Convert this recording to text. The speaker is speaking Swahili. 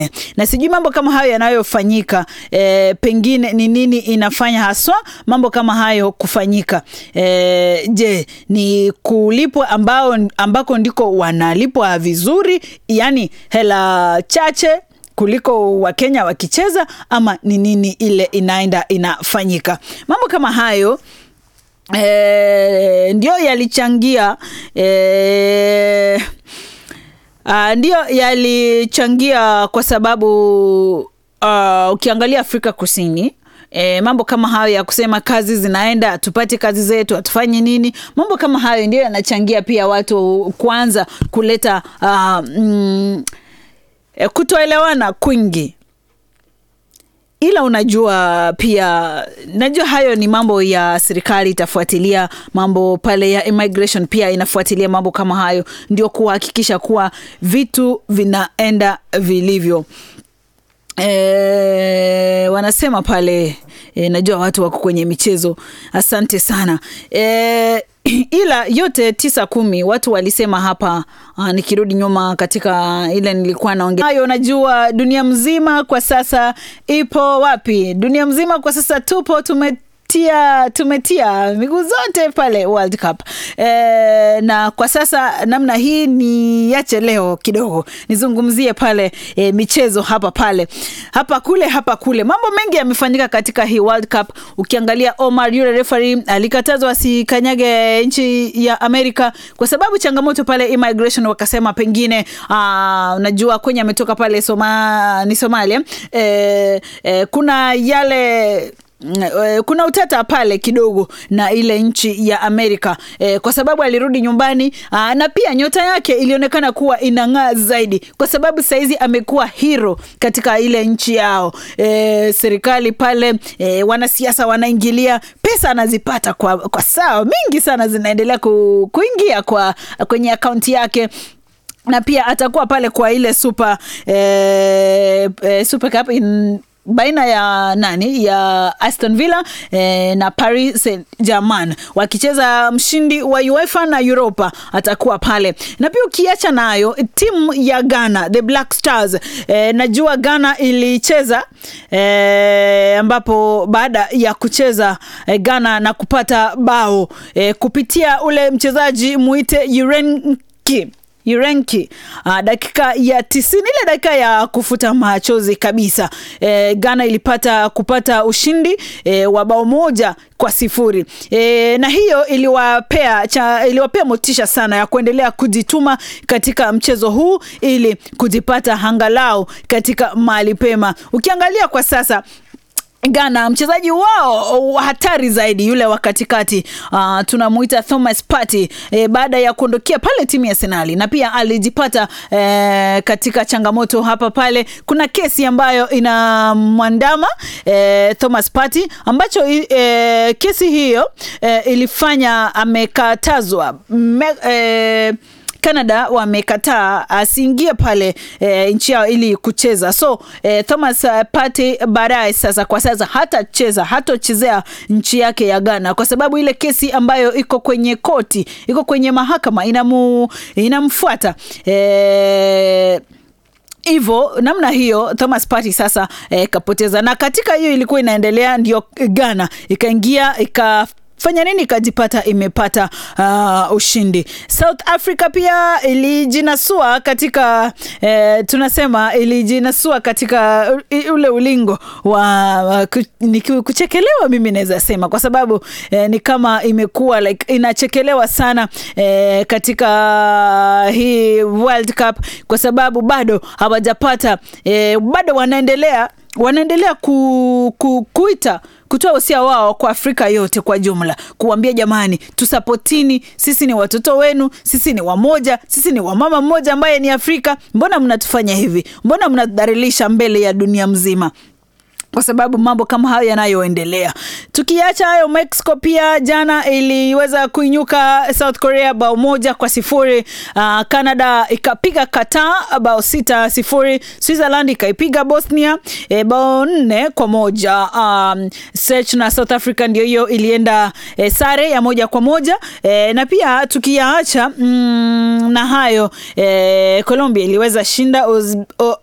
na sijui mambo kama hayo yanayofanyika e, pengine ni nini inafanya haswa mambo kama hayo kufanyika e, je ni kulipwa ambao ambako ndiko wanalipwa vizuri yani hela chache kuliko wakenya wakicheza ama ni nini ile inaenda inafanyika mambo kama hayo e, ndio yalichangia e, Uh, ndio yalichangia kwa sababu uh, ukiangalia Afrika Kusini E, mambo kama hayo ya kusema kazi zinaenda tupate kazi zetu hatufanye nini mambo kama hayo ndio yanachangia pia watu kuanza kuleta uh, mm, kutoelewana kwingi ila unajua pia najua hayo ni mambo ya serikali itafuatilia mambo pale ya immigration pia inafuatilia mambo kama hayo ndio kuhakikisha kuwa vitu vinaenda vilivyo e, wanasema pale e, najua watu wako kwenye michezo asante sana e, ila yote tisa kumi watu walisema hapa uh, nikirudi nyuma katika ile nilikuwa naongea hayo najua dunia mzima kwa sasa ipo wapi dunia mzima kwa sasa tupo tume tia tumetia miguu zote pale World Cup e, na kwa sasa namna hii ni yache leo kidogo nizungumzie pale e, michezo hapa pale hapa kule hapa kule mambo mengi yamefanyika katika hii World Cup ukiangalia Omar yule referee alikatazwa asikanyage nchi ya Amerika kwa sababu changamoto pale immigration wakasema pengine aa, unajua kwenye ametoka pale Soma, ni Somalia e, e, kuna yale kuna utata pale kidogo na ile nchi ya Amerika e, kwa sababu alirudi nyumbani aa, na pia nyota yake ilionekana kuwa inang'aa zaidi kwa sababu saizi amekuwa hero katika ile nchi yao e, serikali pale e, wanasiasa wanaingilia pesa anazipata kwa, kwa saa mingi sana zinaendelea ku, kuingia kwa kwenye akaunti yake na pia atakuwa pale kwa ile super, eh, eh, super cup in baina ya nani ya Aston Villa eh, na Paris Saint-Germain wakicheza mshindi wa UEFA na Europa atakuwa pale, na pia ukiacha nayo timu ya Ghana the Black Stars eh, najua Ghana ilicheza eh, ambapo baada ya kucheza eh, Ghana na kupata bao eh, kupitia ule mchezaji muite Yurenki Yurenki uh, dakika ya tisini ile dakika ya kufuta machozi kabisa e, Ghana ilipata kupata ushindi e, wa bao moja kwa sifuri e, na hiyo iliwapea cha, iliwapea motisha sana ya kuendelea kujituma katika mchezo huu ili kujipata hangalau katika mahali pema. Ukiangalia kwa sasa Ghana mchezaji wao hatari zaidi yule wa katikati uh, tunamuita Thomas Partey e, baada ya kuondokea pale timu ya Arsenal na pia alijipata e, katika changamoto hapa pale. Kuna kesi ambayo inamwandama e, Thomas Partey ambacho e, kesi hiyo e, ilifanya amekatazwa me, e, Canada wamekataa asiingie pale e, nchi yao ili kucheza. So e, Thomas Partey baadaye sasa kwa sasa hatacheza hatochezea nchi yake ya Ghana kwa sababu ile kesi ambayo iko kwenye koti iko kwenye mahakama inamu, inamfuata e, hivyo namna hiyo Thomas Partey sasa e, kapoteza, na katika hiyo ilikuwa inaendelea, ndio Ghana ikaingia ika fanya nini ikajipata imepata uh, ushindi. South Africa pia ilijinasua katika eh, tunasema ilijinasua katika ule ulingo wa uh, kuchekelewa, mimi naweza sema kwa sababu eh, ni kama imekuwa like inachekelewa sana eh, katika hii World Cup kwa sababu bado hawajapata eh, bado wanaendelea wanaendelea ku, ku, kuita kutoa usia wao kwa Afrika yote kwa jumla, kuambia jamani, tusapotini, sisi ni watoto wenu, sisi ni wamoja, sisi ni wamama mmoja ambaye ni Afrika. Mbona mnatufanya hivi? Mbona mnadhalilisha mbele ya dunia mzima? kwa sababu mambo kama hayo yanayoendelea. Tukiacha hayo, Mexico pia jana iliweza kuinyuka South Korea bao moja kwa sifuri. Uh, Canada ikapiga Qatar bao sita sifuri. Switzerland ikaipiga Bosnia e, bao nne kwa moja. Um, Czech na South Africa ndio hiyo ilienda e, sare ya moja kwa moja e, na pia tukiacha mm, na hayo e, Colombia iliweza shinda Uz, o,